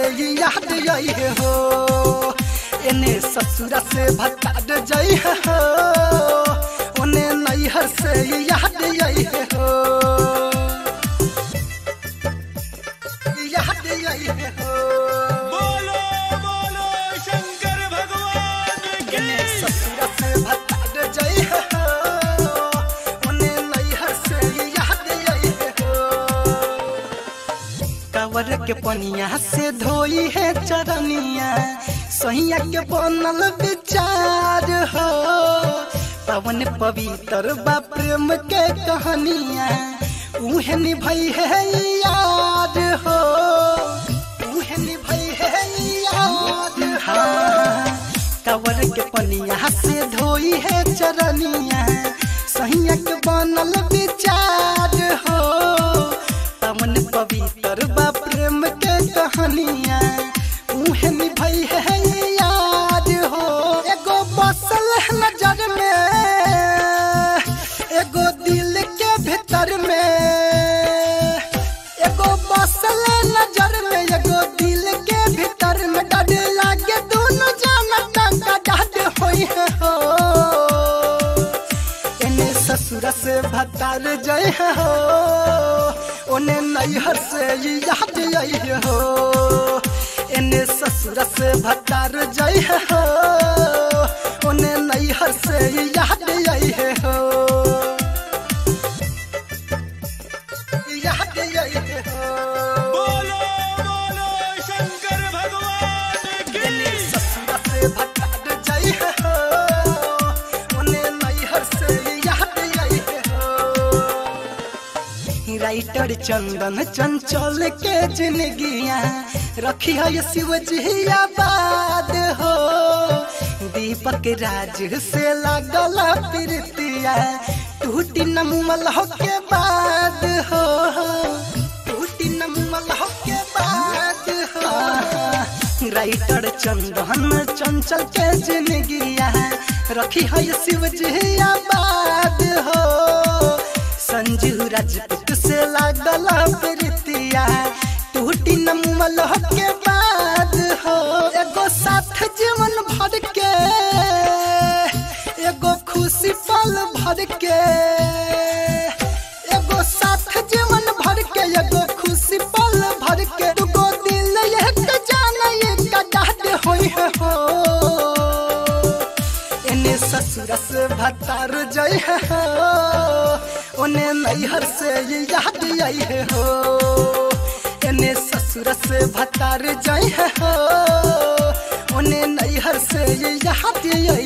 ई याद आई हो एने ससुरा से भतार जाई हो ओने नैहर से ई याद आई हो याद आई हो बोलो बोलो शंकर भगवान की एने ससुरा से भतार जाई हो ओने नैहर से ई याद आई हो कावर के पनिया से धोई है चरनिया सहिया के बनल विचार हो पवन पवित्र बा प्रेम के कहानिया उहे निभई है याद हो उहे निभई है याद हो कावर के पनिया से धोई है चरनिया सहिया के बनल विचार हो पवन पवित्र बा प्रेम के कहानिया उहे निभई है याद हो एगो बसल है नजर में एगो दिल के भीतर में एगो बसल है नजर में एगो दिल के भीतर में डर लागे दोनों जाना टंका डर होई है हो एने ससुर से भतार जय हो ओने नैहर से ई याद आई हो एने ससुर से भतार जय हो ओने नैहर से ई याद आई हो याद आई हो बोलो बोलो शंकर भगवान की एने ससुर से भतार जय हो ओने नैहर से ई याद आई हो राइटर चंदन चंचल के जिंदगिया रखी है शिव जी आबाद हो दीपक राज से लागल प्रीतिया टूटी नमल हो के बाद हो टूटी नमल हो के बाद हो राइटर चंदन चंचल के जिंदगिया रखी है शिव जी आबाद हो संजू राजपूत से लागल प्रीतिया टूटी नमल हो के बाद हो एगो साथ जीवन भर के एगो खुशी पल भर के एगो साथ जीवन भर के एगो खुशी पल भर के दुगो दिल एक जाना एक डाट होई है हो एने ससुर से भतार जय हो ओने नैहर से ई याद आई हो एने ससुर से भतार जय हो ओने नैहर से ई याद आई